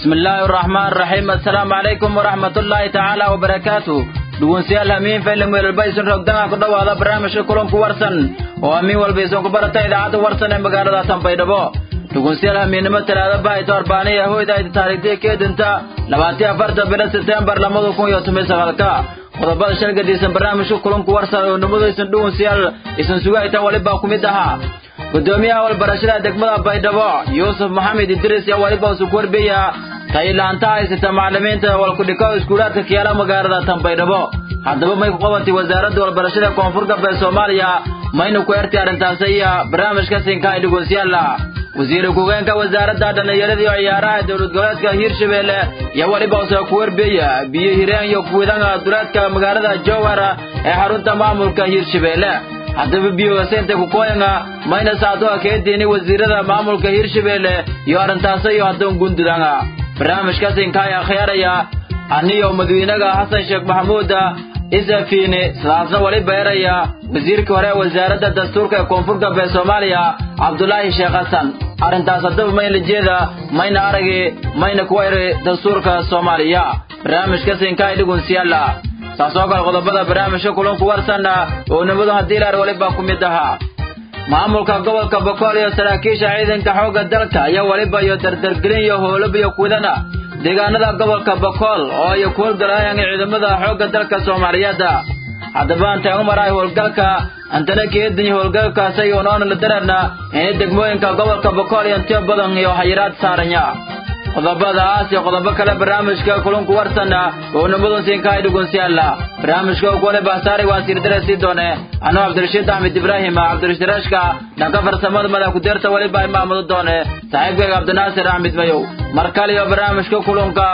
bismi illaahi araxmaan araxiim assalaamu calaykum waraxmat ullaahi tacaala wabarakaatu dhugunsiyaal hamiin faylan weelalba isin rogdanga ku dhowaada barnaamijka kulanku warsan oo hamiin walba isin ku barata idaacadda warsan ee magaalada tanbaydhabo dhugunsiyaal hamiinnimo talaada bahayto arbaaniya hoyda ayda taariikhtii keedinta labaatiyo afarta bilo sebtembar lamada kun iyo toban sagaalka qodobada shalgadiisan barnaamijka kulanku warsan oo nimadu isin dhugunsiyaal isin sugaytan walibaa ku mid ahaa gudoomiyaha walbarashada degmada baydhabo yuusuf maxamed idriis iyo waliba usu korbeya taylaanta haysata macalimiinta walkudhiko iskuulaadka kiyaala magaalada tanbaydhabo haddaba may ku qabatay wasaaradda walbarashada koonfur galbeed soomaaliya mayna ku ertay arrintaasi iyo barnaamijka sinkaay dhegeystayaala wasiir ku-geenka wasaaradda dhallinyarada iyo ciyaaraha dowlad goboleedka hiirshabeelle iyo weliba usoo ku werbeya biyo hireen iyo kuwidanga duleedka magaalada jowhar ee xarunta maamulka hiirshabeelle haddaba biyogaseynta kukooyanga mayna saadoa keediini wasiirada maamulka hiirshabeelle iyo arrintaasi iyo haddoon gundudanga barnaamijka sinkaay akhyaaraya aniyo madawynaga xasan sheekh maxamuud isafiini sidaasna wali beeraya wasiirkii hore wasaaradda dastuurka ee koonfur galbeed soomaaliya cabdulaahi sheekh xasan arrintaas haddaba mayna jeeda mayna aragi mayna kuwayri dastuurka soomaaliya barnaamijka sinkaay dhigunsiyaala saasoo kale qodobada barnaamijka kulanku warsanna oo nimadu haddii laar waliba ku mid ahaa maamulka gobolka bokool iyo saraakiisha ciidanka xoogga dalka iyo waliba iyo dardargelin iyo howlab iyo kudana deegaanada gobolka bokool oo ay ku howlgalayaan ciidamada xoogga dalka soomaaliyeed haddaba antaan u maraay howlgalka antana keedin howlgalkaas iyo noona la dararna in degmooyinka gobolka bokool iyo intiyo badan iyo xayiraad saaranya qodobadaas iyo qodobo kale barnaamijka kulunku warsana oo nimadu siinkaay dhugunsiyaala barnaamijka kuwale bahsaari waan siirdarasii doone anuu cabdirashiid axmed ibraahim cabdirashiid rashka dhanka farsamada madax ku-deerta weliba imaamadu doone saaxiibkayga cabdinaasir axmed mayow mar kale iyo barnaamijka kulunka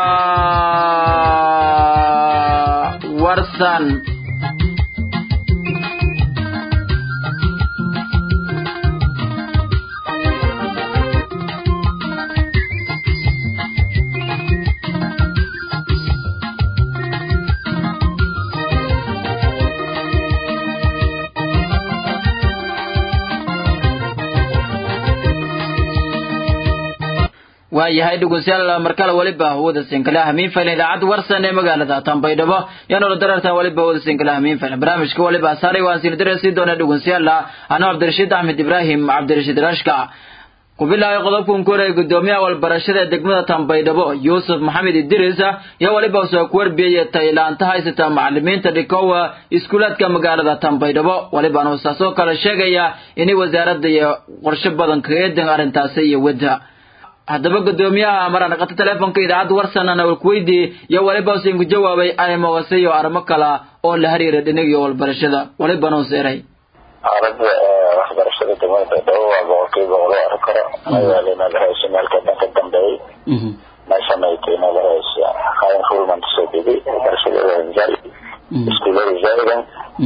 warsan waayahay dhegeystayaal markale waliba wada sinkala hamiin faylan idaacadda warsan ee magaalada tanbaydhabo yaanoola darartan waliba wada sinkala hamiin faylan barnaamijka waliba saaray waan siin darasi doona dhegeystayaal anuu cabdirashiid axmed ibraahim cabdirashiid rashka ku bilaabay qodobkan kore gudoomiyaha walbarashada ee degmada tanbaydhabo yuusuf maxamed idriis iyo waliba soo ku warbiyey taylaanta haysata macalimiinta dhikowa iskuulaadka magaalada tanbaydhabo walibana saasoo kale sheegaya inay wasaaradda iyo qorshe badan kaga eedan arrintaasi iyo wadda haddaba gudoomiyaha maraan dhaqato teleefonka idaacadda warsanana walkuweydii iyo waliba usin ku jawaabay ay moogase iyo arrimo kala oo la xiriira dhinagiyo walbarashada walibana us eray aaladda waxbarashada degmada baydhabo waa boqolkiiba boqol oo arki karo magaala inaad hayso meelka dhanka dambeeyey meeshana ay tahay inaad hayso qayn fulmant soo degay waxbarashada wanjal iskuulada zaidan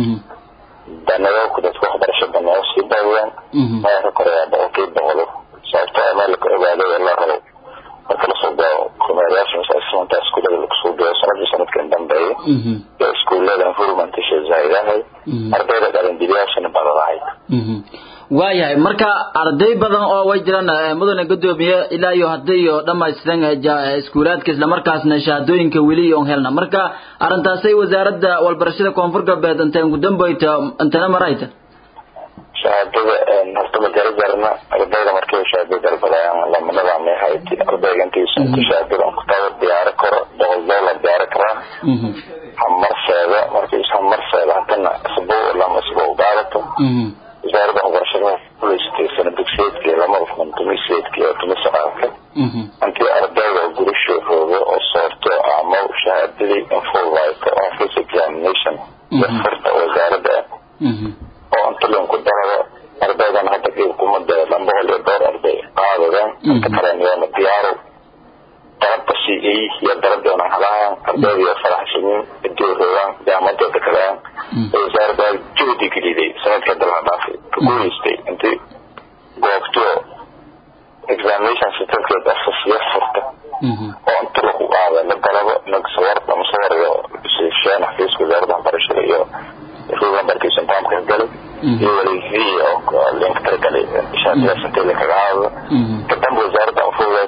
daneeyo dadka waxbarasho daneeyo sii daawiyaan meelka kore waa boqolkiiba boqol sababto meel la ogaaday la rabo marka lasoo gao kumeerayaasha masaasiinta iskuulada lakusoo geeyo sanadii sanadkan dambeeyay iyo iskuulada infurmentisha zaa'idahay ardayda dhalindibiyaashana badadahay waayahay marka arday badan oo way jiraan mudane gudoomiye ilaa iyo hadday iyo dhamaystiran iskuulaadka islamarkaasna shahaadooyinka weli iyon helna marka arrintaasay wasaaradda walbarashada koonfur galbeed intaan gudambayta intana marayta shahaadada horta majaro jarna ardayda markay shahaado dalbadayaan lamanada mehayd ardayga intiisa inta shahaadada kutaaba diyaaro karo boqol doolar diyaaro karaa hamarseeda markiis hamarseeda hadana isbuuc lama isbuuc gaadato wasaaradda waxbarashada kuleysatay sana dugsiyeedka iyo lamada kun tumiseedka iyo tumisaqaalka intii ardayda oo gurasho roogo oo soorto ama shahaadadii infulvite oo office examination iyo furta wasaaradda oo inta linku darado ardaydan hadda qiib kuma dee laba boqol iyo dhowr arday qaadadeen inta kalen yoona diyaaro dalabka c a iyo dalab yoona helayaan ardayda iyo faraxsaniin idii roogaan jaamadeeda kalean wasaaradda juhdi geliday sanadka dalha dhaafay ka guuleystay intii goobto examination certificate office furta oo inta lagu qaada la dalabo nagsawar ama sawariga sheen xafiiska wasaaradda waxbarashada iyo rugambarkiisa intaamka galay iyo wali oo link targalay shahaadadaas intii lakaga haado kadamba wasaaradda anfugaas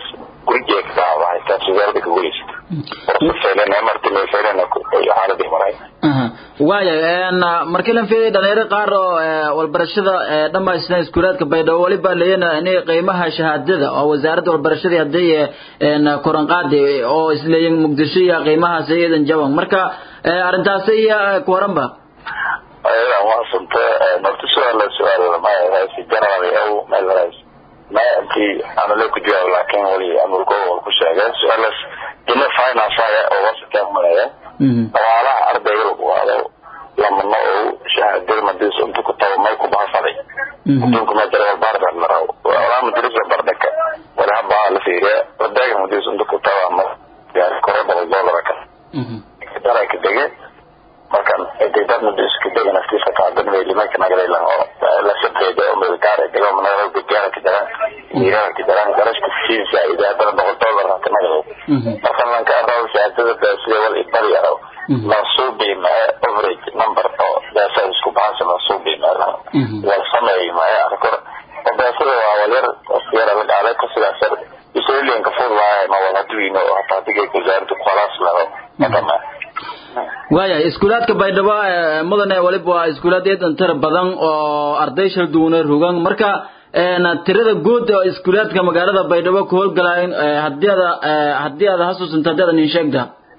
gurigeeka dhacda haytaa wasaaradda ka guleysata warsa feelena marti may feelena xaaladii maray waaya markii lan fiiday dhalinyaro qaar oo walbarashada dhamaystan iskuulaadka baydhabo waliba leeyana inay qiimaha shahaadada oo wasaaradda walbarashadii hadday koranqaadi oo isleeyin muqdisho iyo qiimahaas iyadan jaban marka arrintaasi iyo ku waranba ayadan waasanta norta su-aala su-aal maayahaysi general ow meelhays ma intii anale ku jawaab laakiin wali amurko wal ku sheegay su-aalaas dina finance aya oo wasakaa malaya dhaqaalaha ardayga lagu waado lamano oo shahaadada madiis inta ku tabo may ku bahasaday adduunka ma jira walbaarda la rabo walaa madrasa bardhaka wala habaa la fiiriya ardayga madiis inta ku taba ma gaari koro boqol dollar ka dara ka dege markan dad madiis ka dege naftiisa ka adan way limanka nagalay lan oo la sabreeda oo meel gaar ah dego mana lagu gaara ka dara ira ka dara garashka fiisa ida dara boqol dollar ka nagalay markan lan ka arado shahaadada baasiya wal ibari yaro mansuubi ma average number oo daasa isku bahansa mansuubi ma wal sameey ma arkor daasada waa walyar yar la dhacday ka sidaas yar isooyin ka fur lahay ma wala duwino oo hataa digay wasaaradda khalaas laho madama waaya iskuulaadka baydhabo mudane waliba waa iskuulaad eedan tira badan oo arday shal duwane rogan marka tirada guud oo iskuulaadka magaalada baydhabo ku howlgalayn hadii ada hadii aad hasuusanto hadii adan in sheegta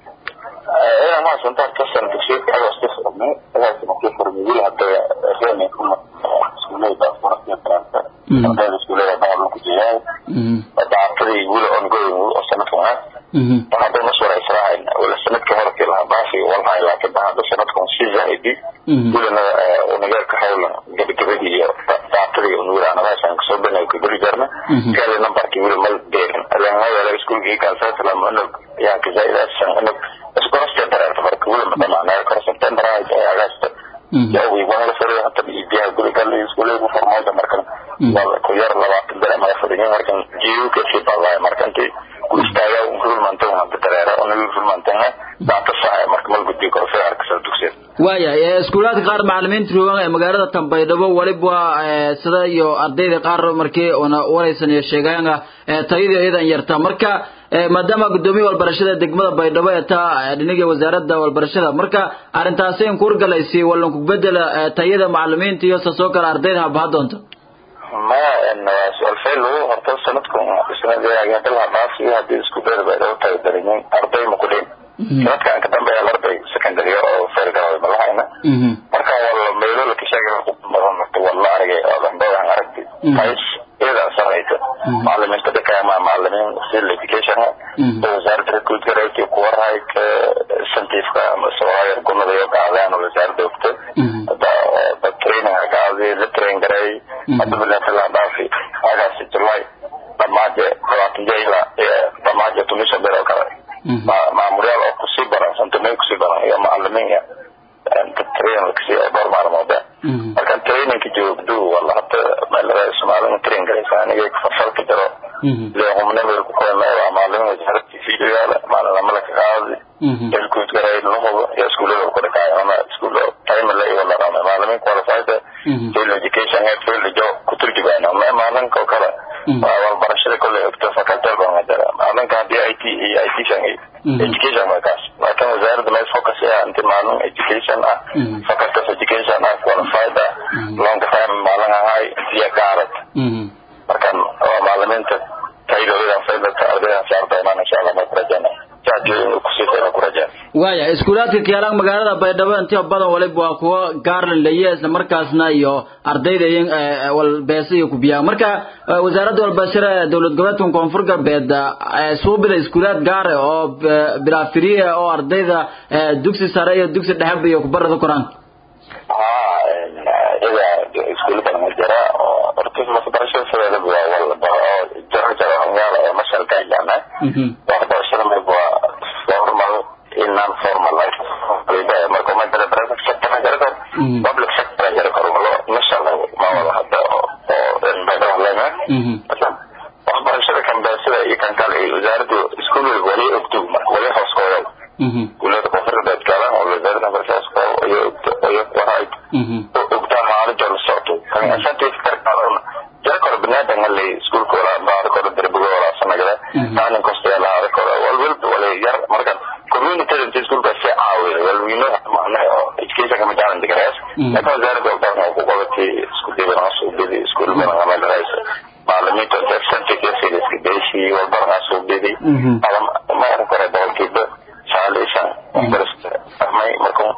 ina maasanta kasan dugsiyeedka aga iska furmay agaasi markii furmay wili hadda reeni kuma iskuuleyda furasiya taranta ardayda iskuuleyda baa ku jeeyaa daacadii wili ongoing oo sanadkan ah hadda maswara israaciil wala sanadka horkii lahaa baashi walhaay laakiin hadda sanadkan si zaidi wilina unigeerka howlan gabagabadii iyo daacadii unwiraana meeshaan kasoo banay ku geli jarna kale nambarkii wili mal deerin alanha yala iskuulkii kaasaslam unug yaa kazaidasan unug iskorasta dareerta marka wili madhamaanaa kor september ay agasta jawi wanaga fariyo hata biyaha gurigali iskuuleegu farmooda markan wala ku yar labaatan dare maya fadhiyo markan jiuka si balaya markanti ku istaaga fulmantan hada dareera unaga fulmantan daata sahay marka mal gudbi karo fi arkasa dugsiya waaya iskuulaadka qaar macalimiinta rogan ee magaalada tanbaydhabo waliba sida iyo ardayda qaar markii una waraysan iyo sheegaanga tayada iyadan yarta marka maadaama gudoomiya walbarashada degmada baydhabo ee taa dhinaga wasaaradda walbarashada marka arrintaasi in kurgalaysi walan ku bedela tayada macalimiinta iyo sasoo kale ardayda habaha doonto ma su-aal fail horta sanadkan sanadlaha dhaaf iyo hadii isku dayda baydhabo tahay dareemin arday ma ku dhin sanadkan ka dambeeya arday secondary oo fail galay ma lahayna marka wala meelo la kasheegay badan marka wala aragay oo dambada aragti tais iyada sarayta macalimiinta dadka ma macalimiin field education oo wasaaradda recruit garayta ku waray ka santiifka ama sooyar gumada iyo qaadaan oo wasaaradda ogta da training qaadi la train garay hadda bila fila dhaafi agaasi july dhamaaje labaatan jayla dhamaaje tumisha bero kale maamulyaal oo kusii baran santamay kusii baran iyo macalimiin train kasi dhowr maalmooda marka trainingka joogdu wala hata meelada soomaalida train garaysa aniga farfalka jiro leehumna meel ku koona waa maalin wasaaradda fiidigaala maalin lamala ka qaadi elkuud garay lahubo iyo iskuullada ku dhakaayo ama iskuulo time la iyo la rama maalimiin qualified field education head field jo ku turjubaana ma maalinka oo kale waa walbarashada kolley ogta facultal baa madara maalinka haddii i t iyo i t shan education waa kaas laakiin wasaaradda meel focus ah inti maalin education ah facultas education ah qualified ah long time maalin ahay intiya gaarad markan waa maalimiinta taydooda faydata ardayda saarta imaan insha allah ma kurajana jaajooyin kusii fayna kurajaan waaya iskuulaadka kiyaalaan magaalada baydhabo intiya badan waliba waa kuwa gaarlan leye isla markaasna iyo ardayda iyo walbeesa iyo kubiyaa marka wasaaradda walbashara ee dowlad goboleedka koonfur galbeed suubida iskuulaad gaare oo bilaafiriye oo ardayda dugsi sare iyo dugsi dhexeba iyo kubarada koraan ha ida iskuulo badan ma jira oo horta waxbarashada sideeda waa walba oo jaro jaro hanyaala oo mashalka jana waxbarashada mayba waa formal in non formal like marka ma jira private sector ma jira karo public sector ma jira karo malo mashallah ma wada hadda oo bayda walena waxbarashada kan beesida iyo kan kale iyo wasaaraddu iskuul walba wali ogtog marka wali hooskooda iskuullada koonfurta beedkaalan oo wasaaradda waxbarashada iyo iyo warayd ogtaan maalin la socto kan asantiis karkaan jira karo binaadanga lay iskuulka wala baar karo darbiga wala sanagada maalin kama challenge garees laakiin wasaaradda walbarashada ku qabatay isku dibana suubidi iskuul badan ama dharaysa macalimiinta centric iska deysi walbarana suubidi ma arki kara boqolkiiba sagaal iyo shan waxbarashada fahmay marka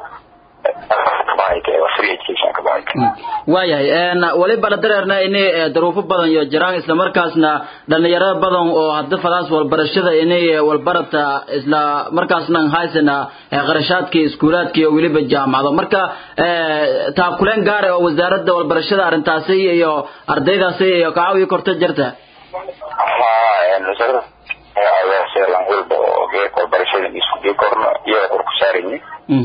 waayahay weliba la dareerna inay daruufo badan iyo jiraan islamarkaasna dhalinyarada badan oo hadda fadaas walbarashada inay walbarata isla markaasna haysana qarashaadkii iskuulaadka iyo weliba jaamacado marka taakuleen gaare oo wasaaradda walbarashada arrintaasi iyo ardaydaasi iyo kacaawiyo korta jirta walba oo geeka walbarashada isku dii korno iyaga kor ku saarayni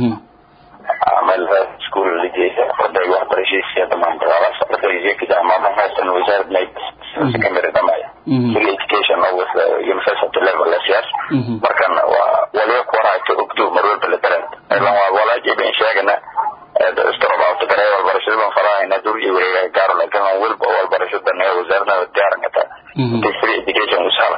meel iskuul la jeeda arday waxbarashadiisa iyo dhamaan dagaalas ardayga ka jaamacada haystan wasaarad may secondary dhamaya free education with university level lasiyaas markan waa waliba ku warhayto ogdo mar walba la daran ilan waa walaajiba in sheegana istarobaato garay walbarashada baan farahayna dur iyo wareegaha gaaro laakiin aan walba walbarashada naga wasaaradnada diyaaran kartaa intay free education usala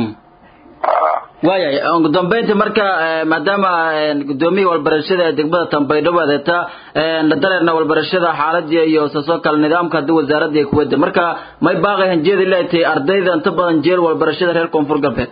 waayahay ugu dambeynta marka maadaama gudoomiyii walbarashada degmada tambaydhabo adeeta la dareerna walbarashada xaaladii iyo saasoo kale nidaamka hadii wasaaradda ay kuwada marka may baaqay hanjeedi leetahay ardayda inta badan jeel walbarashada reer koonfur galbeed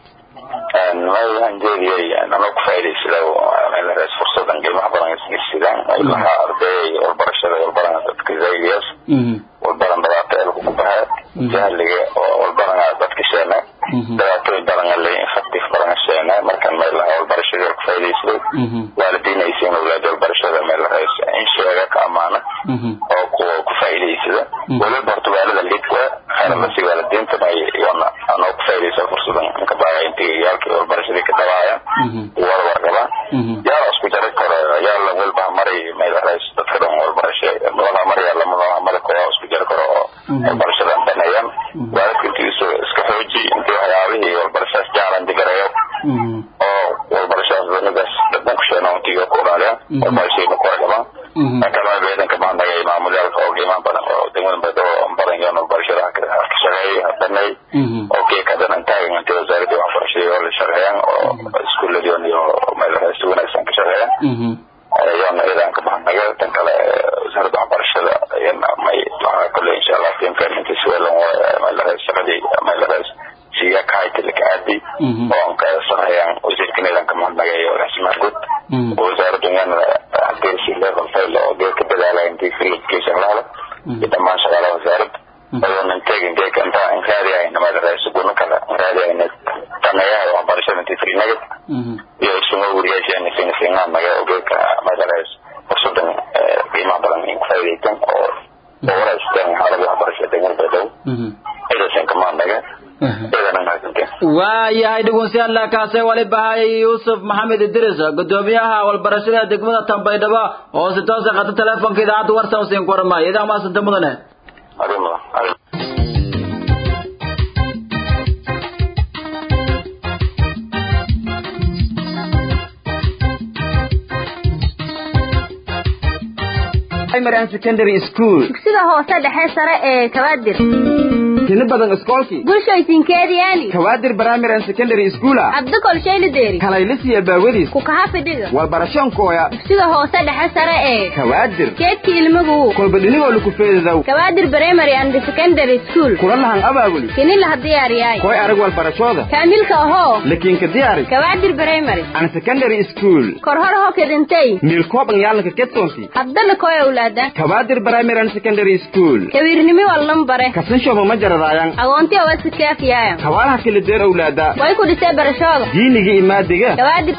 may hanjeediyay anoo ku faa'idaysada fursadan qiimaha badan isgirsidaan ilaha arday walbarashada walbaran dadka zayliyas walbaran dhibaato elku ku bahaa jahliga walbaran dadka sheena dhibaatooyin badan le infactive badan sheena markan meelaha walbarashada ku faa'idaysado waalidiinaysiin awlaad walbarashada meel in sheega ka amaana oo kuwa ku faa'idaysada waliba horta waalida lidka khayralasi waalidiinta may iyona anoo ku faa'iidaysa fursadan inka baaya intigayaalkii walbarashadii ka dhawaayaan wada wargabaan yaa isku jari karo yaa la walba maray meel rays dadka dhan walbarasho madaxa maraya lamadaha mari karo isku jari karo oo walbarashadan danayaan waalidka intiisu iska xooji intii waxyaabihii walbarashadaas jaalan digarayo oo walbarashadaas danidaas dadban ku sheena intiga ku dhaaliyaan walbarashadii ku wargabaan kalama beedanka maandaga maamulyaalka oo qiimaan badan oo degmada baydhabo badan yoon walbarashada ka shaqeeyay hadanay oo geeka danan taagan intii wasaaradii waxbarashadii oo la shaqeeyaan oo iskuulladion iyo meel si wanaagsan ka shaqeeyaan yoona iyadan ka mahadnaga tan kale wasaaradda waxbarashada may waxaa kole insha allah tiimka si welan meelarays shaqadii meelarays siya kahaytilika aadi oo anka shaqeeyaan wasiirka nidan ka mahadnaga iyo raxsimaan guud wasaaraddu yana hadeersi level fail oo gee ka dadaalaya intii free education lahalo iyo dhammaan shaqaalaha wasaaradda ayoonan tegin geeka inta in raadiyayna meelarays guna kale in raadiyayna tanayaha waxbarashada intii free nagad iyo isuga wariyaasheena singasingaan naga ogeeka meelarays fursadan qiimaha badan in ku faa'iidaytan oo oo waraysteen xaalada waxbarashada degmada baydhabo cidasan kamaanaga waayahay dhegeystayaal kaasee waliba hay yuusuf maxamed idris gudoomiyaha walbarashada degmada tambaydhabo oo si toosa qata teleefonka idaacadda warsan usiin ku warmaayo idaa maasanta mudane primary and secondary school dugsiga hoose dhexe sare ee kabaadir tini badan iskoolkii bulshooysinkeediyaani kawaadir primary and secondary schoola cabdikol shaylideeri kalaylisiya baawadiis ku kaha fidhiga walbarashoonkooya dugsiga hoose dhexe sare ee kawaadir keedkii ilmagu kolba dhinigoo laku feedadow kabaadir primary and secondary school kula lahan abaabuli kini laha diyaariyaay koy arag walbarashooda kaamilka ahoo lakiinka diyaari kabaadir primary and secondary school korhor ho kedintay miilkooban yaalanka kedsoonti habdala koy awlaada kawaadir primary and secondary school kawiirnimi wallan bare kasanshooba ma jaradaayan agoonti owasikaafiyaayan kawaalaha kala deer owlaada way ku dhisee barashooda diiniga imaadiga kabaadir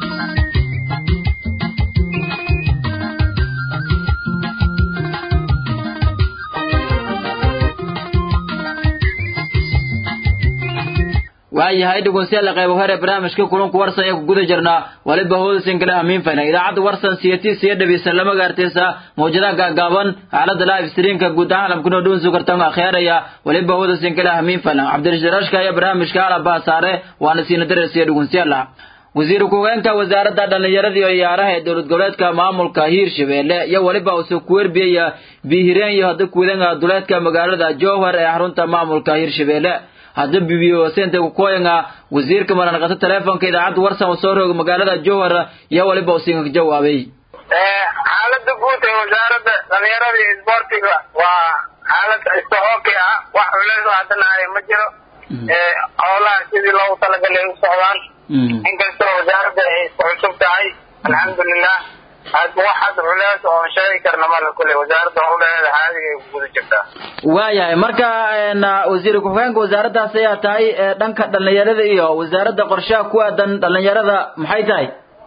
waayahay dhegeystayaal qayb hore barnaamijka kulanku warsan ee ku guda jirnaa waliba hoodasin kale hamiin fayna idaacadda warsan siyatii siya dhabiisa lama gaartaysa mawjadaha gaagaaban xaalada live streamka guud ahaan lamkunoo dhuun sugartan akhyaaraya waliba hoodasin kale hamiin fayna cabdirasharaashka iyo barnaamijka alabaha saare waana siina darasiya dhegeystayaal wasiir ku-hogeenka wasaaradda dhallinyarada iyo ciyaaraha ee dowlad goboleedka maamulka hiirshabeelle iyo weliba uu soo kuwerbiyaya biihireen iyo hadda kuwadanka duleedka magaalada jowhar ee xarunta maamulka hiirshabeelle hadda bibiyo sente kukoyanga wasiirka maranqata teleefonka idaacadda warsan uu soo rooga magaalada jowhar iyo waliba uu siinka jawaabay xaalada xaalada guud ee wasaaradda dhalinyarada iyo isboortiga waa xaalad iska okay ah wax culeys oo haddana haya ma jiro howlaha sidii loogu talagalay u socdaan inkastoo wasaaradda ay isku cusub tahay alxamdulilah hadda wax hadda culeys oo sheegi karna mala kule wasaaradda howlaheeda caadiga ay ku guda jirtaa waayahay marka wasiir ku-xigeenka wasaaraddaas ayaa tahay dhanka dhalinyarada iyo wasaaradda qorshaha ku aadan dhalinyarada maxay tahay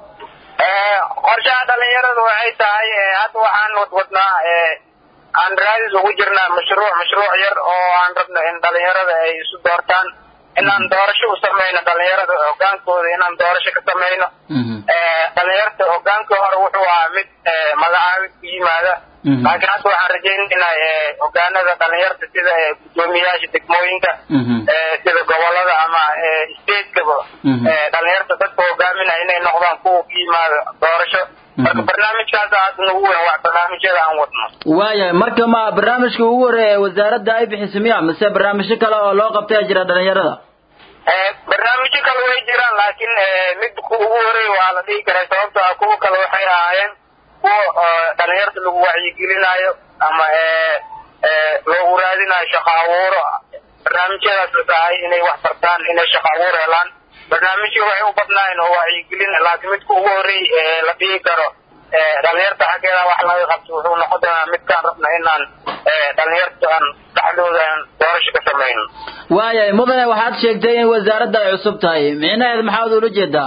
qorshaha dhalinyarada waxay tahay hadda waxaan wadwadnaa aan raadis ugu jirnaa mashruuc mashruuc yar oo aan rabno in dhalinyarada ay isu doortaan inaan doorasho u samayno dhalinyarada hogaankooda inaan doorasho ka samayno dhalinyarta hogaankii hore wuxuu ahaa mid magacaabid ku yimaada laakiin hadda waxaan rajaynaynaa hogaanada dhalinyarta sida guddoomiyayaasha degmooyinka sida gobolada ama stateskaba dhalinyarta dadka hogaaminaya inay noqdaan kuwa ku yimaada doorasho marka barnaamijkaas hadda nagu weyn waa barnaamijyada aan wadno waayahay marka ma barnaamijka ugu horeeya wasaaradda ay bixisa miya mise barnaamijyo kale oo loo qabtaya jira dhalinyarada barnaamijyo kale way jiraan laakiin mid ugu horeey waa la dhihi karaa sababto ah kuwa kale waxay ahaayeen kuwa dhalinyarta lagu wacyigelinayo ama loogu raadinayo shaqo abuuro barnaamijyadaas la tahay inay wax bartaan inay shaqo abuur helaan barnaamijyo waxay u badnaayeen oo wacyigelin laakiin midka ugu horeey la dhihi karo dhalinyarta xaggeeda wax laga qabto wuxuu noqon doonaa midkaan rabna inaan dhalinyarta aan dhexdooda aan doorasho ka samayno waayahay mudane waxaad sheegtay in wasaaradda ay cusub tahay micnaheed maxaad ula jeedaa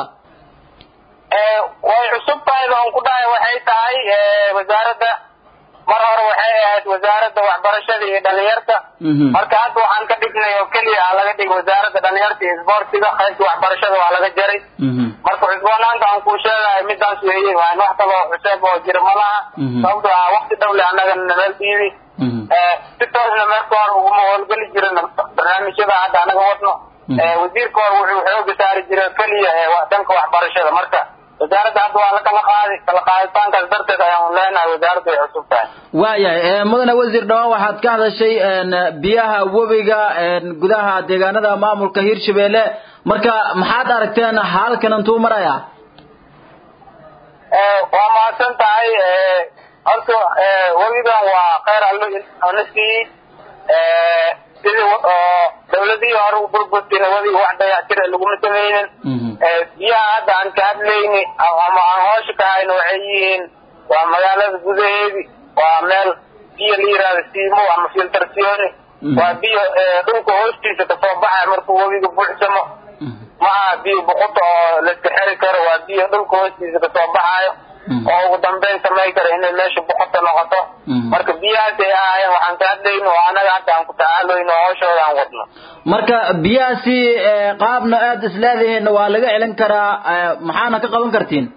way cusub tahay baan ku dhahay waxay tahay wasaaradda mar hore waxay ahayd wasaaradda waxbarashada iyo dhalinyarta marka hadda waxaan ka dhignay oo keliya ah laga dhigay wasaaradda dhalinyarta iyo isboortiga qaybta waxbarashada waa laga jaray marka cusboonaanta aan kuu sheegahay midaas weeye waan wax kaloo cuseeb oo jira ma laha sababto ah wakti dhowle annaga nabeel dhiibi si toosna meelka hore uguma howlgeli jirin barnaamijyada hadda anaga wadno wasiirka hore wuxuu xooga saari jiray keliya dhanka waxbarashada marka wasaaradda hadda waa la kala qaaday kala qaaditaankaas darteed ayaan leenahay wasaaradda ay cusub tahay waayahay mudane wasiir dhawaan waxaad ka hadashay biyaha webiga gudaha deegaanada maamulka hirshabelle marka maxaad aragteen halkan intuu maraya waa mahadsan tahay horta webigan waa kheyr allo na siiyey sidii dawladihii hore u burburtina webiga wax dayactira laguma samaynin biyaha hadda aan ka hadlayni ama aan hoosha ka hayno waxay yihiin waa magaalada gudaheedi waa meel biyo la yihahdo siimo ama filtarsioni waa biyo dhulka hoostiisa kasoo baxaya markuu webiga buuxsamo ma aha biyo buquta oo laiska xeri karo waa biyo dhulka hoostiisa kasoo baxaayo oo ugu dambeyn samay kara inay meesha boqota noqoto marka biyahaas ay ahaayeen waxaan ka hadlayno oo anaga hadda aan ku tacaaloyno hooshooda aan wadno marka biyahaasi qaabna aad isleedihiin waa laga celin karaa maxaana ka qaban kartiin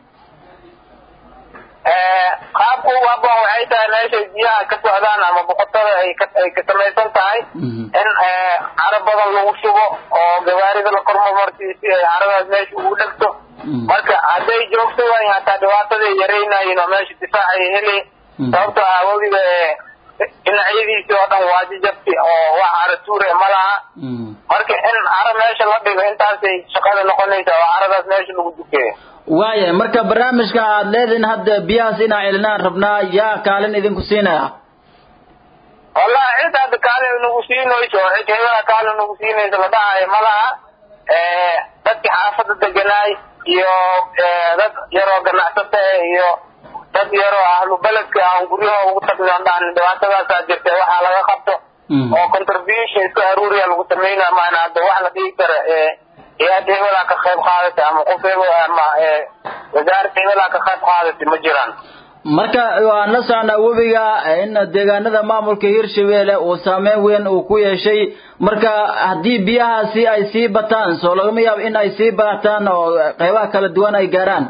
qaabku ugu habboon waxay tahay meeshay biyaha ka socdaan ama boqotada ay ka ay ka samaysan tahay in caro badan lagu shubo oo gawaarida la kormamarsiyo si ay caradaas meesha ugu dhegto marka hadday joogto waayin hataa dhibaataday yaraynayin oo meesha difaac ay heli sababto ah webiga dhinacyadiisii oo dhan waa jajabti oo wax caro tuure ma laha marka in caro meesha la dhigo intaasay shaqada noqonaysa oo caradaas meesha lagu dukeeyo waayahay marka barnaamijka aad leedihin hadda biyahaas inaa celinaan rabnaa yaa kaalin idinku siinaya wallahi cid hadda kaalin nagu siinayso oo cid hebela kaalin nagu siinayso la dhahayo ma laha dadkii xaafadda deganaay iyo dad yaroo ganacsata iyo dad yaroo ahlu beledka aan guryaha ugu tagno on dhahan dhibaatadaasaa jirta waxaa laga qabto oo contribution isku aruuriya lagu sameynaya maana hadda wax la dhigi kara hay-ad hebelaa ka qayb qaadatay ama qof hebel ama wasaaradda hebelaa ka qayb qaadatay ma jiraan marka waan la socnaa webiga in deegaanada maamulka hirshabelle uu saameyn weyn uu ku yeeshay marka haddii biyahaasi ay sii bataan soo lagama yaabo in ay sii baataan oo qeybaha kala duwan ay gaaraan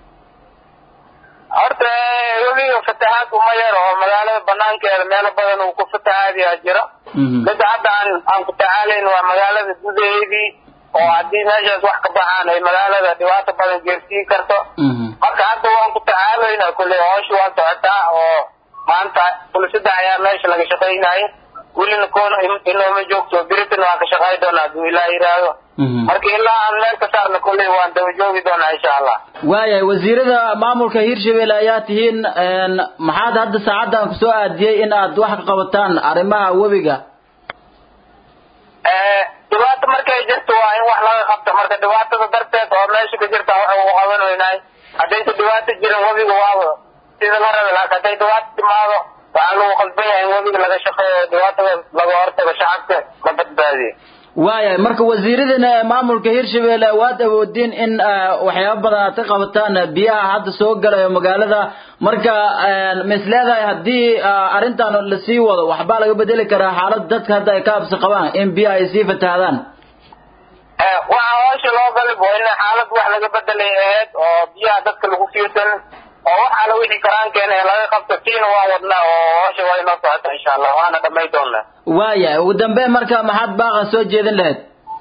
horta webiga fatahaad uma yar oo magaalada banaankeeda meelo badan uu ku fatahaadiyaa jira mida hadda aan aan ku tacaalayn waa magaalada gudaheedii oo haddii meeshaas wax ka baxaan ay magaalada dhibaato badan geersiin karto marka hadda waan ku tacaalayna kulley hoosha waa socotaa oo maanta kuli saddex ayaa meesha laga shaqaynayay welina koona inooma joogto biritan waan ka shaqay doonaa hadduu ilaah yidhaahdo marka ilaa aan meel ka saarna kolley waan daba joogi doonaa insha allah waayahay wasiirada maamulka hirshabelle ayaa tihiin maxaad hadda saacadan kusoo aadiyey in aad wax ka qabataan arrimaha webiga dhibaato markay jirto waa in wax laga qabto marka dhibaatada darteed oo meesha ka jirta waxa uu qaban weynaay haddaysa dhibaato jirin webiga waaba sida la rabi laakiin hadday dhibaato timaado waxaa lagu qalban yahay in webiga laga shaqeeyo dhibaatada laga hortago shacabka la badbaadiyo waayahay marka wasiiradana ee maamulka hirshabelle waad awoodiin in waxyaaba badan aad ka qabataan biyaha hadda soo galayo magaalada marka ma is leedahay haddii arrintan lasii wado waxbaa laga bedeli karaa xaalada dadka hadda ay ka habsi qabaan in biyaha ay sii fatahdaan waxaa hoosha loo galib waa in xaalad wax laga bedelay ahayd oo biyaha dadka lagu fiirsan oo wax alla wixii karaankeena ee laga qabto tiina waan wadnaa oo hoosha waa inoo socota insha allah waana dhamay doonaa waayahay ugu dambeyn marka maxaad baaqa soo jeedin lahayd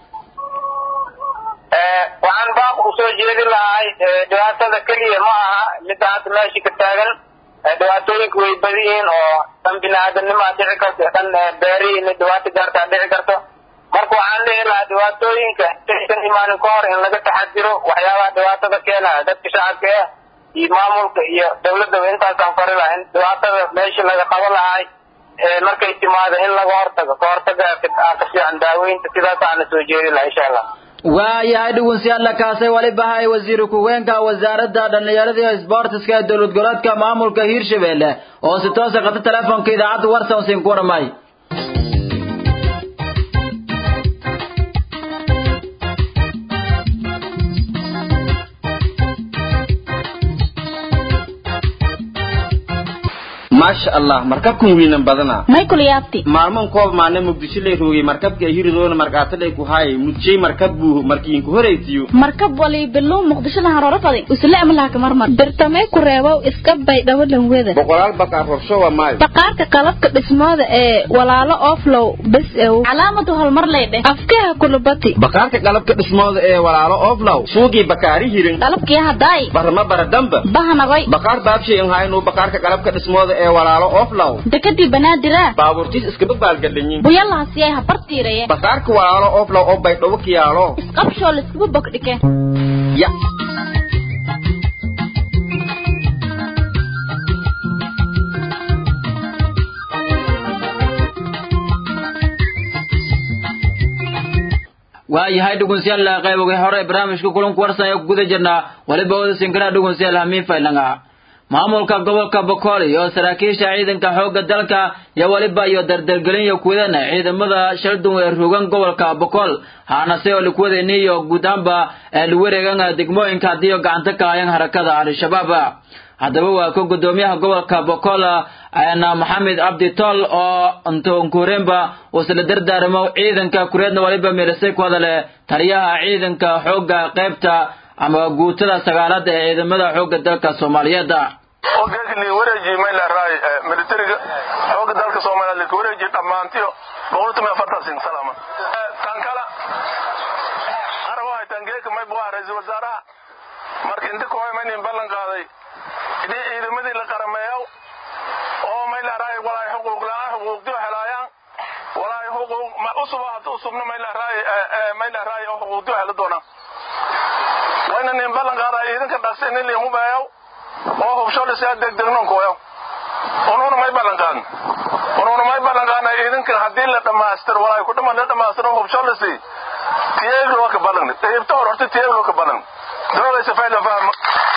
waxaan baaq usoo jeedin lahay dhibaatada keliya ma aha midda hadda meesha ka taagan dhibaatooyinka way badi yihiin oo dhan bini-aadamnimaa dhici karto dhan beerihiin dhibaato gaartaa dhici karto marka waxaan dhihi lahaa dhibaatooyinka aysan imaanin ka hor in laga taxadiro waxyaabaha dhibaatada keenaya dadka shacabka ah iyo maamulka iyo dawladaba intaasaan fari laha in dhibaatada meesha laga qaban lahay markay timaado in laga hortago ka hortaga ka fiican daaweynta sidaasaana soo jeedin laha insha allah waayahay dhugunsiyaalla kaasay waliba hay wasiir ku-heenka wasaaradda dhallinyarada iyo sboortiska ee dowlad goboleedka maamulka hiirshabelle oo si toosa qata telefoonka idaacadda warsan siin ku waramay maasha allah markabkan wiinan badana michael yaabti maalman koob maana muqdisho lay roogay markabka ay hiridoona markaatadhay ku haayay mudjay markab buu markiinku horaytiyo markab wali bilow muqdishada harooro fadi usle amlaha kamar mar birtamay ku reebow iska bay dhawalan weda boqolaal bakaar horsho waa maayo baqaarka qalabka dhismooda ee walaalo oflow bes ew calaamadu horumar lay dheh afkaha kulubati bakaarka qalabka dhismooda ee walaalo oflow suugii bakaari hirin qalabkii hadaay barma baradamba bahanagoy bakaar baabshay in haynuu bakaarka qalabka dhismooda ee walaalo oflow dekadii banaadira baabuurtiis iskaba baalgadhanyin buyalahasiyay habartiiraye bakaarka walaalo oflow oo baydhabo kiyaalo isqabshoo laiskuba bogdhike ya waayahay dhugunsiyaal qayboga hore barnaamijka kulanku warsan ee ku guda jirnaa waliba wada sinkana dhugunsiyaal hamiin faylanga maamulka gobolka bokool iyo saraakiisha ciidanka xoogga dalka iyo waliba iyo dardargelin iyo kuwadana ciidamada shaldun ee rogan gobolka bokool haanase oo likuwadani iyo guud ahaanba ee lagu wareegan degmooyinka haddii gacanta ka hayan harakada al-shabaab haddaba waa ka gudoomiyaha gobolka bokool maxamed cabdi tool oo ntoonkuremba uu isla dardaarmo ciidanka kureedna waliba mirisay ku hadale taliyaha ciidanka xoogga qaybta ama guutada sagaalaad ee ciidamada xoogga dalka soomaaliyeed ogeekni wareeji mayla raay militariga xooga dalka soomaaliyeed laka wareeji dhammaantiyo boqolkiiba afartan sin salaama tan kala arabaha tangeeka may buha ra-iisul wasaaraha marka inta kooy maynin ballan qaaday idii ciidamadii la qarameeyo oo mayla raay walaay xuquuq la-aan xuquuqdiyo helaayaan walaay xuquuq ma usuba hata usubna mayla raay mayla raay oo xuquuqdiyo hela doonaan wayna nin ballan qaadaa ciidanka dhaqsi nin liimu beeyow oo hubsholisa degdegnon kooyo unuuna may ballan qaadin unuuna may ballan qaadna ciidankan haddii la dhammaystiro walaay ku dhaman la dhammaystiro hubsholisi tiyeegloo ka ballan qeybta hor horta tiyeegloo ka ballan doogaysa fayla fahma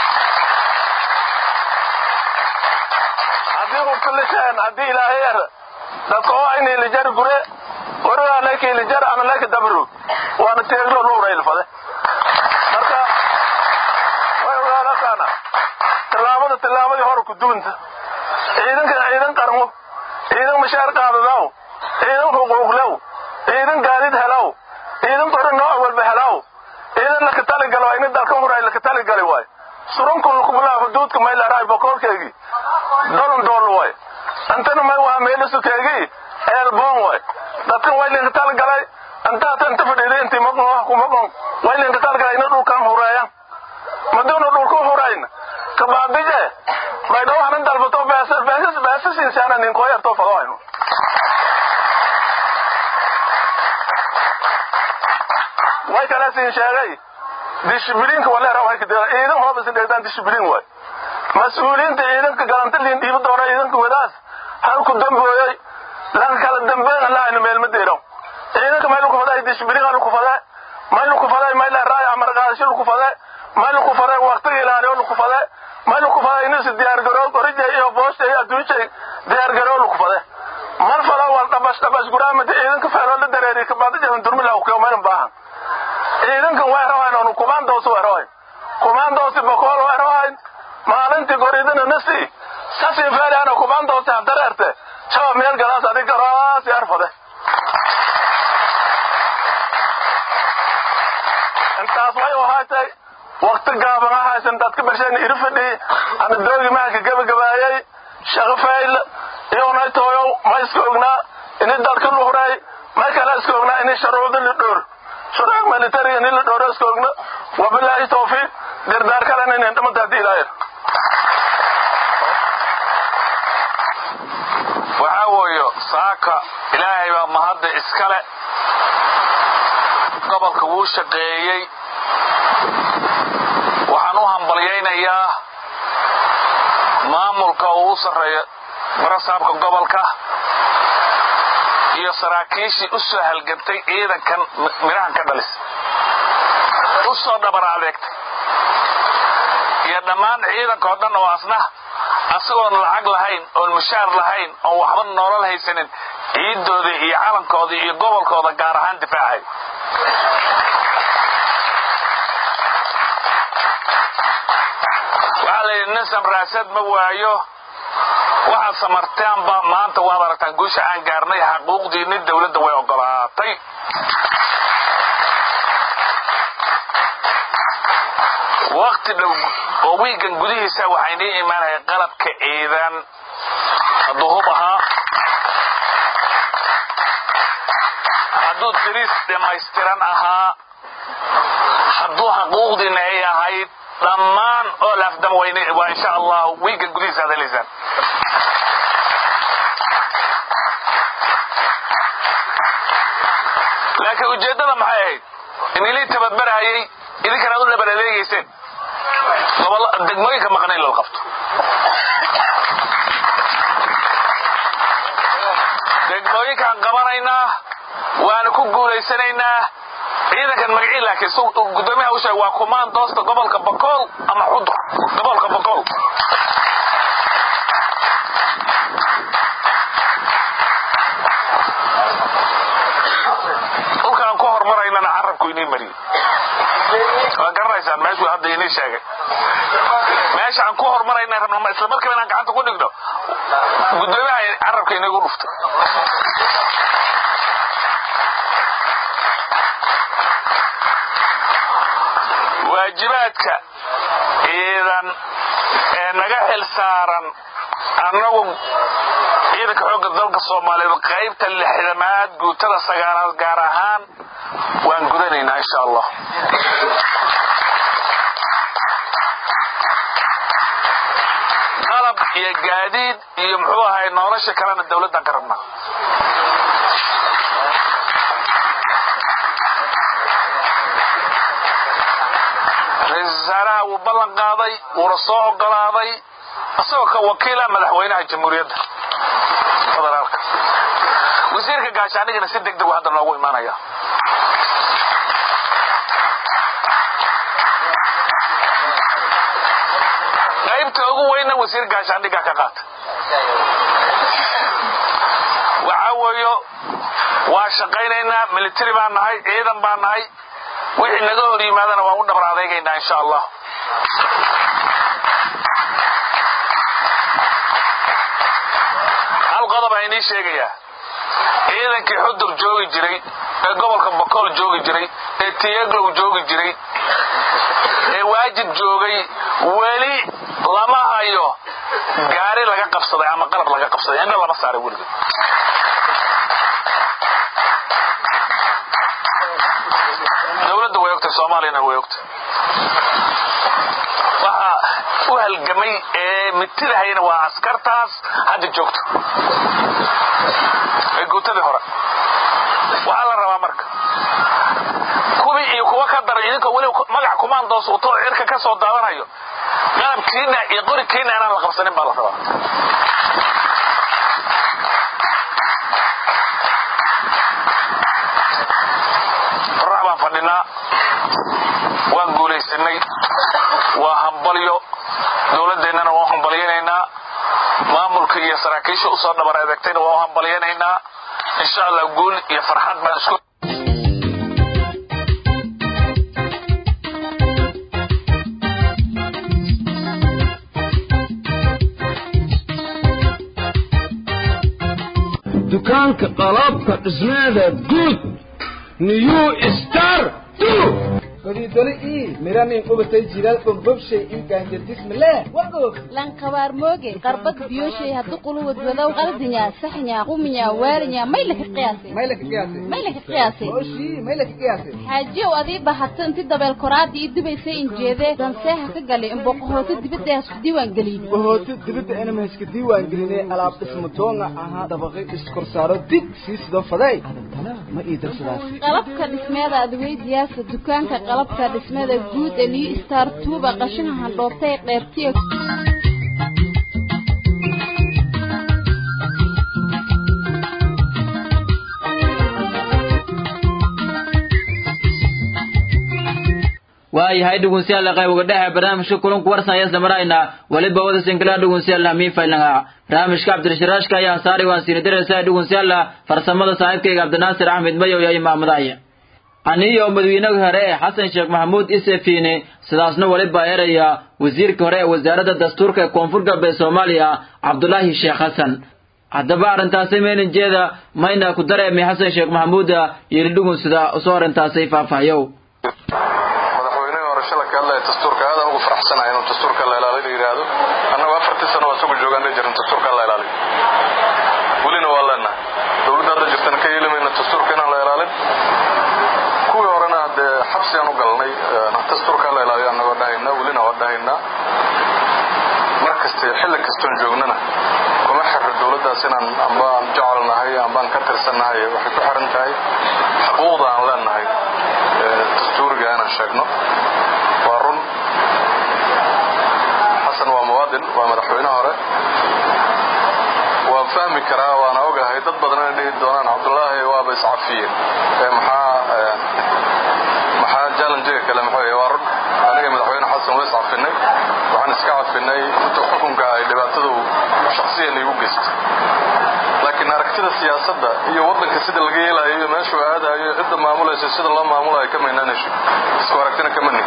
haddii hubta liseen haddii ilaahay er dadka oo aynay lijar gure warigaa leykay lijar ama leyka dabru waana tiyeegloo nuuraylfade marka way ogaadakaana tallaabada tallaabadii hore ku duwanta ciidanka ciidan qarmo ciidan mashaar qaadadaw ciidan xuquuqlew ciidan gaadid helaw ciidan qori nooc walba helaw ciidan laka taligalo waa ina dalka huray laka taligali waay surunkun lakubulaa xuduudka maylaaraay bokoolkeegii dolon dool waay antana may waa meelisukeegii eelboon waay dadkan way linka taligalay antaata inta fadhiida intii maqon wax ku maqon way linka taligalay ina dhulkan hureeyan maduuna dhulku hurayna kabaabije baydhawaxna dalbato beesasiinsaana ninkooyartoo fadoohayno way kala siin sheegay dishibiliinka waleer way ka dira ciidan hooba si dheedaan dishibiliin way mas-uuliyiinta ciidanka galantaliin dhiibi doona ciidanka wadaas halku dambooyay lan kala dambeyn laayna meel ma deero ciidanka meel ku faday dishibiliin aan ku faday meel ku faday meel raay amar qaadasho ku faday meel ku faday waqti ilaaliyo ku faday meel ku faday inuu si diyaar garow qorije iyo boosta iyo adduunka diyaar garow ku faday mal fala wal dhabash dhabash guraamada ciidanka feelo la dareeri ka baad jahan durmila ku meel baahan ciidankan way rabaan oo kumaandoos way rabaan kumaandoos boqol way rabaan maalintii goridana nasi sasi feelaana kumaandoos dareerte shaba meel galaas adig garaas yarfade intaas way ahaatay waqti gaaban ahaysan dadka barsheen iri fadhi ana doogi maaka gabagabaayay shaqo fayl iyona tooyo ma iska ognaa ini dadka luhuray ma kala iska ognaa ini sharuuda la dhoor shuruuc military ini la dhooro iska ogna wabilaahi tawfiiq dirdaar kalena inin dhamanta haddii ilaahir waxaa weeyo saaka ilaahay baa mahadda iskale gobolka wuu shaqeeyey waxaan u hambalyaynayaa maamulka uu u sarreeyo barasaabka gobolka iyo saraakiishii u soo halgantay ciidankan midhahan ka dhalis u soo dhabar adeegtay iyo dhammaan ciidankao dhan oo asna asagoon lacag lahayn oon mushaar lahayn oon waxba nolol haysanin ciiddoodii iyo calankoodii iyo gobolkooda gaar ahaan difaacay waxaa la yidhi nin samraasad ma waayo waxaad samartaanba maanta waad aragtaan guusha aan gaarnay xaquuqdiinni dawladda way ogolaatay wakti dhow oo wiigan gudihiisa waxay nii imaanaya qalabka ciidan hadduu hub ahaa hadduu diriis dhammaystiran ahaa hadduu xaquuqdiina ay ahayd dhammaan oo laafdama waa insha allah wiigan gudihiisa aad helaysaan laakiin ujeeddada maxay ahayd inilii tabadbarahayay idinkan aad u dhabar adeegayseen degmooyinka maqna in lala qabto degmooyinkaan qabanaynaa waana ku guulaysanaynaa ciidankan magacii laakiin gudoomiyaha u sheeg waa kumaan doosta gobolka bakool ama xudur gobolka bakool dhulkaan ku hormaraynana carabku inii mariyey waa garanaysaan meeshuu hadda inii sheegay meesha aan ku hormarayna rabna isla markiiba inaan gacanta ku dhigno gudoomiyaha carabka inagu dhuftay waajibaadka ciidan ee naga xil saaran annagu ciidanka xoogga dalka soomaaliyeed qaybta lixdamaad guutada sagaalaad gaar ahaan waan gudanaynaa insha allah qalab iyo gaadiid iyo muxuu ahay nolosha kalena dawladdan ka rabnaa ra-iisul wasaaraha wuu ballan qaaday wuuna soo ogolaaday isagoo ka wakiila madaxweynaha jamhuuriyadda federaalka wasiirka gaashaanigana si deg degu hadda noogu imaanaya qaybta ugu weynna wasiir gaashaandhigaa ka qaata waxaa weeyo waa shaqaynaynaa military baan nahay ciidan baan nahay wixii naga hor yimaadana waan u dhabar adeegaynaa insha allah hal qodob aan inii sheegayaa ciidankii xudur joogi jiray ee gobolka bakool joogi jiray ee tiyaglow joogi jiray ee waajib joogay weli lama hayo gaari laga qabsaday ama qalab laga qabsaday indha lama saaray weliga dowladda way ogtay soomaaliyana way ogtay waxa u halgamay ee mitidahayna waa askartaas hadda joogto ee guutadii hore waxaa la rabaa marka kuwii iyo kuwa ka daray idinkoo weliba magac kumaandoos wato oo cirka ka soo daadanayo qalabkiina iyo qorikiina inaan la qabsanin baa la rabaa qorax baan fadhinaa waan guulaysanay waa hambalyo dowladeennana waan hambalyanaynaa maamulka iyo saraakiisha usoo dhabar adeegtayna waan hambalyanaynaa insha allah guul iyo farxad baan isku dukaanka qalabka dhismeeda guud new star godidoli ii miranin qubatay jiral bogbobshay ii gaanjadismale wagoog lankabaar mooge qarbad biyoshay haddu quluwad wadow qaldinya saxnya quminya waalinya may laka qiyaasay maylaka qiyaasay may laka qiyaasay oshii maylaka qiyaasay xaajiyow adii bahato inti dabeel koraadii ii dubaysay injeedee danseeha ka gali imboqohooto dibadda hasku diiwaan gelin bahooto dibadda inama iska diiwaan gelinay alaab dhismo doonga ahaa dabaqay iskorsaaro dig sii sidoo faday adantana ma ii darsadaas qalabka dhismeeda adweydiyaasa dukaanka qalabka dhismada guud ee new star tuuba qashinaha handhoobtay qeybtiya waayahay dhegeystayaal qaybiga dhexe barnaamijka kulanku warsan ayaa samarayna waliba wada sinkala dhegeystayaal hamiin faylanga barnaamijka cabdirashiraashka ayaa saari waan siini diraysaa dhegeystayaal farsamada saaxiibkayga cabdinaasir axmed mayow iyo imaamadaaya aniyo madaxweynaha hore ee xasan sheekh maxamuud isefine sidaasna waliba eraya wasiirka hore ee wasaaradda dastuurka ee koonfur galbeed soomaaliya cabdulaahi sheekh xasan haddaba arrintaasi meeninjeeda mayna ku dareemay xasan sheekh maxamuuda yiri dhugunsida usoo arrintaasay faahfaayow madaxweynihii hore shala ka hadlaya dastuurka aadaan ugu faraxsanahay inuu dastuurka la ilaaliyo la yidhaahdo annagu afartii sano waa isugu joogaan dhihi jirin dastuurka la ilaaliyo welina waa leenahay dowladda hadda jirtana ka yeeli mayna dastuurka inaan la ilaalin kuwii horena dee xabsi aan u galnay dastuurka la ilaaliyo annagoo dhahayna welina waa dhahaynaa mar kasta iyo xilli kastoon joognana kuma xirro dowladdaas inaan ambaan jecelnahay ambaan ka tirsannahay waxay ku xiran tahay xuquuqda aan leenahay dastuuriga inaan sheegno waa run xasan waa muwaadin waa madaxweyne hore waan fahmi karaa waana ogahay dad badan inay dhihi doonaan cabdulaahi waaba iscafiyeen ee maxaa maxaa jallenjiga kale muxuu yahay waa run aniga madaxweyne xasan waa iscafinay waxaan iska cafinay intuu xukunka ay dhibaatadu shaksiyan igu geystay laakiin aragtida siyaasadda iyo waddanka sida laga yeelayo iyo meeshuu aadayo iyo cidda maamulaysa sida loo maamulayo ka maynaanayso isku aragtina kama nin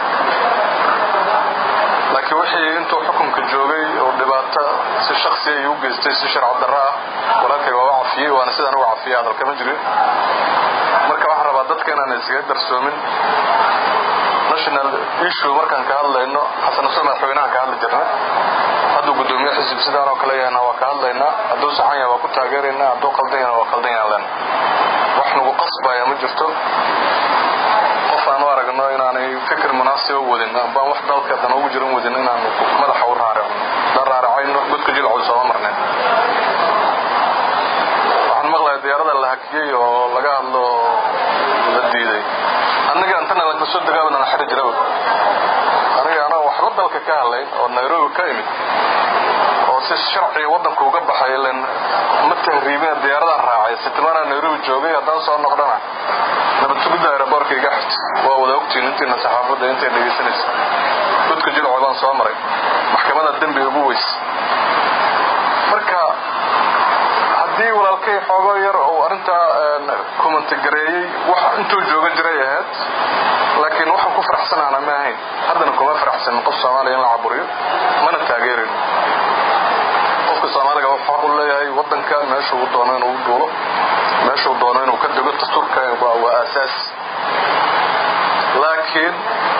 laakiin wixii intuu xukunka joogay oo dhibaato si shaksiya igu geystay si sharci darro ah walaalkay waa u cafiyey waana sidaan uga cafiyey hadal kama jirin marka waxaan rabaa dadka inaan iskaga darsoomin national issue markaan ka hadlayno xasan xuseen madaxweynahan ka hadli jirnay hadduu guddoomiye xisib sidaan oo kale yahayna waa ka hadlaynaa hadduu saxan yahay waa ku taageeraynaa hadduu qaldan yahayna waa qaldan yahan lena wax nagu qasbaya ma jirto qof aan u aragno inaanay fikir munaasiba wadin ambaan wax dalka dan ugu jiran wadin inaan madaxa u raaricno daan raaricayno godka jilcooda sooma marneen waxaan maqlayaa diyaarada la hakiyey oo laga hadlo la diiday annaga intana laka soo dagaabana xiri jiraba aniga anaa waxba dalka ka hadlayn oo nairobi ka imid oo si sharciga waddanka uga baxay ilan ma tahriibina diyaaradaan raacay sitimaanaa nairobi joogay haddaan soo noqdana nabad sugidda aeroboorka iga xigta waa wada ogtiin intiina saxaafadda intay dhegaysanaysa godka jilco baan soo maray maxkamada dembi ugu weys marka haddii walaalkay xoogo yar uu arrintaa kumantigareeyey wax intuu jooga jiray ahayd laakiin waxaan ku faraxsanaana ma ahayn haddana kuma faraxsanin qof soomaaliya in la caburiyo mana taageerin qofka soomaaliga wuxuu xaq u leeyahay waddanka meeshuu doono inuu duulo meeshuu doono inuu ka dego dastuurka waa aasaas laakiin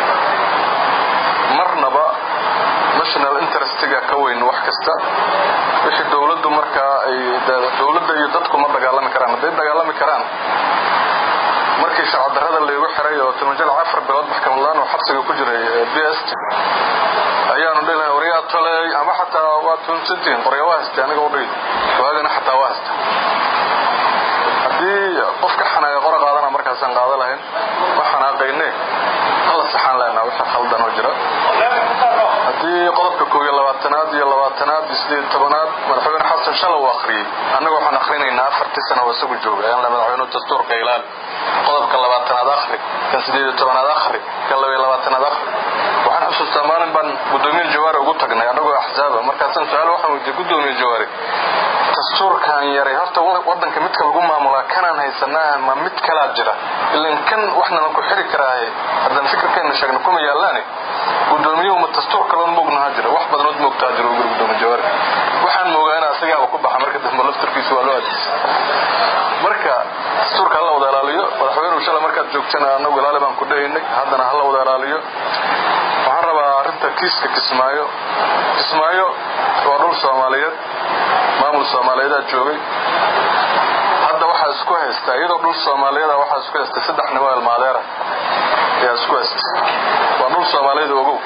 marnaba national interestiga ka weyn wax kasta wixii dowladdu markaa ay dowladda iyo dadku ma dagaalami karaan hadday dagaalami karaan markii sharcadarrada laygu xiray oo timajal afar bilood maxkamadlaan oo xabsiga ku jiray b s t ayaanu dhilahay waryaa toley ama xataa waa tunsantiin qorya waa haystay aniga u dhihi waagana xataa waa haysta haddii qof ka xanaaya qora qaadana markaas go-aankaasaan qaada lahayn waxaan aqayne hala saxaan lehnaa wixii khaldan oo jira haddii qodobka koob iyo labaatanaad iyo labaatanaad iyo sideed iyo tobanaad madaxweyne xasan shala uu akhriyey annaga waxaan akhrinaynaa afartii sana oo isagu jooga ayaan le madaxweynuhu dastuurka ilaali qodobka labaatanaad akhri kan sideed iyo tobanaad akhri kan laba iyo labaatanaad akhri waxaan xusuustaa maalin baan guddoomiye jawaari ugu tagnay annagoo axsaaba markaasaan su-aal waxaan weydiiyey guddoomiye jawaari dastuurkan yaray horta wadanka midka lagu maamulaa kanaan haysanaa ma mid kalaa jira ilan kan waxnana ku xiri karaaye haddaan fikirkeenna sheegna kuma yaallaane guddoomiyuhu ma dastuur kaloon moognahaa jira wax badanood moogtaa jira uguri guddoomiye jawaari waxaan moogaa in asigaaba ku baxa marka dambe laftarkiisu waa loo adeegsa marka dastuurka hala wada ilaaliyo madaxweynuhu shala markaad joogtana annagu ilaali baan ku dhahaynay haddana hala wada ilaaliyo waxaan rabaa arrinta kiiska kismaayo kismaayo waa dhul soomaaliyeed maamul soomaaliyeedaa joogay hadda waxaa isku haysta iyadoo dhul soomaaliyeeda waxaa isku haystay saddex nimo elmaadeera ayaa isku haystay waa dhul soomaaliyeed ogow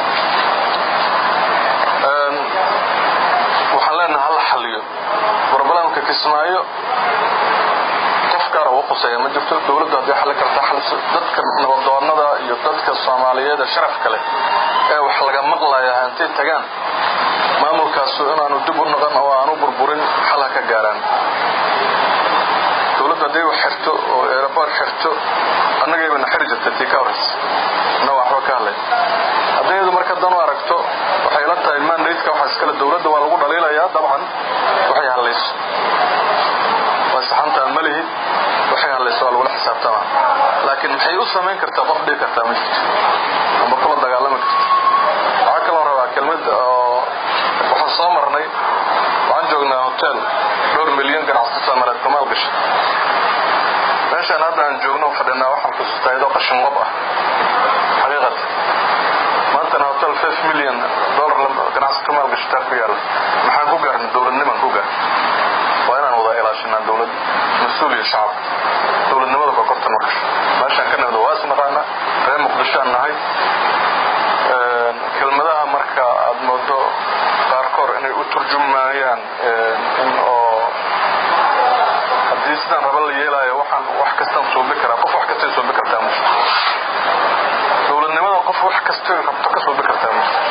waxaan leenaha hala xaliyo barbalamka kismaayo qof gaara ugu quseeya ma jirto dowladdu haddii xalli karta xaliso dadka nabadoonnada iyo dadka soomaaliyeeda sharafka leh ee wax laga maqlaya intay tagaan maamulkaasu inaanu dib u noqon oo aanu burburin xal ha ka gaaraan dowladdu hadday wax xirto oo eeraboor xirto annagaybana xiri jirtay tii ka horraysa anna waxba ka hadlay haddayadu marka dan u aragto waxay la tahay mandatka waxaa iskale dowladda waa lagu dhaliilayaa dabcan waxay hadlayso waa saxantaan ma lihi waxay hadlayso waa lagula xisaabtamaa laakiin maxay u samayn kartaa qof dhigi kartaa ma jirto amba kula dagaalami karta waxaa kaloo rabaa kelmad oo waxaan soo marnay waxaan joognaa hotel dhowr milyan ganacsato soomaaliyeed ka maal gashay meeshaan hadda aan joogno fadhinaa waxaan xusuustaa iyadoo qashin qob ah xaqiiqata maantana hotel five million dollar ganacsato maal gashataa ku yaalla maxaan ku gaarnay dowladnimaan ku gaarnay waa inaan wada ilaashanaa dowlad mas-uul iyo shacab dowladnimada kokorta ma gasho meeshaan ka nimid waa is naqaanaa reer muqdishoaan nahay kelmadaha marka aad moodo qaarkoor inay u turjumayaan in oo haddii sidaan raba la yeelaayo waxaan wax kastaan suubi karaa qof wax kastay suubi kartaa ma jirto dowladnimada qof wax kastay rabto ka suubi kartaa ma jirto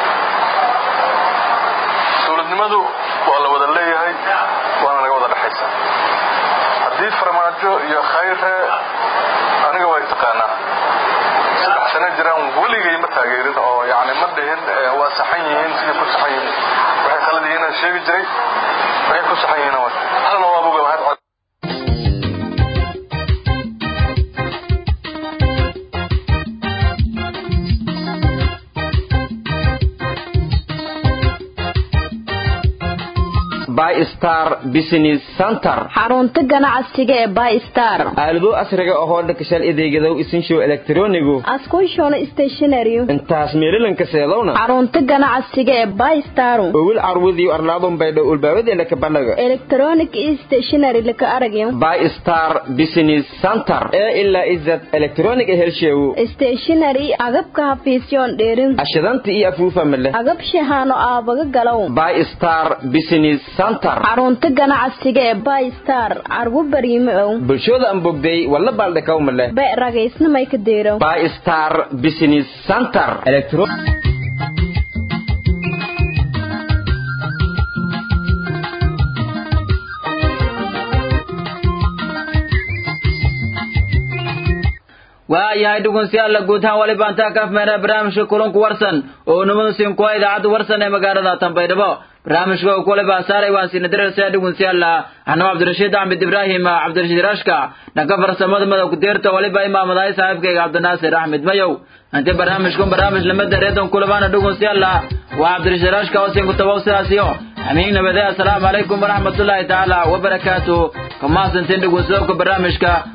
dowladnimadu waa la wada leeyahay waana naga wada dhexaysaa haddii farmaajo iyo khayre aniga way taqaanaa saddex sano jiraan weligay ma taageerin oo yani ma dhihin waa saxan yihiin sidii ku saxan yihiin waxay khalad yihiin aan sheegi jiray waxay ku saxan yihiin halna waa boga mahad bystar business center xarunta ganacsiga ee bystar aalado casriga ahoo dhakashal adeegadow isinshow elektronigu askushona stationary intaas meelilanka seedowna xarunta ganacsiga ee bystar owil carwudiyo arlaadun baydho ulbaawadeena ka bandhaga electronic stationary laka aragyo bystar business center ee ilaa izad electronic helsheewu stationary agabka hafiisyoon dheerin ashidanta iyo afuufa male agab shahaano aabaga galow bystar business center xarunta ganacsiga ee bystar cargu bariime ow bulshooda aan bogday walla baaldhakaw male be ragaysnamay ka deero bystar business center electro waayahay dhugunsiyaalla guud ahaan wali baantaa ka afmeena barnaamijka kulanku warsan oo nimadu siin kuwa idaacadda warsan ee magaalada tanbaydhabo barnaamijka uu kule baasaaray waan siina diraysaa dhugunsiyaalla anoo cabdirashiid axmed ibraahim cabdirashiid rashka dhanka farsamada madow kudeerta waliba imaamadahay saaxiibkayga cabdinaasir axmed mayow inti barnaamijkun barnaamij lamada reedon kulabaana dhugunsiyaalla waa cabdirashiid rashka oo siin kutabow sidaasiyo amiin nabadee assalaamu calaykum waraxmatullaahi tacaala wabarakaatu kamaasantiin dhugunsadowka barnaamijka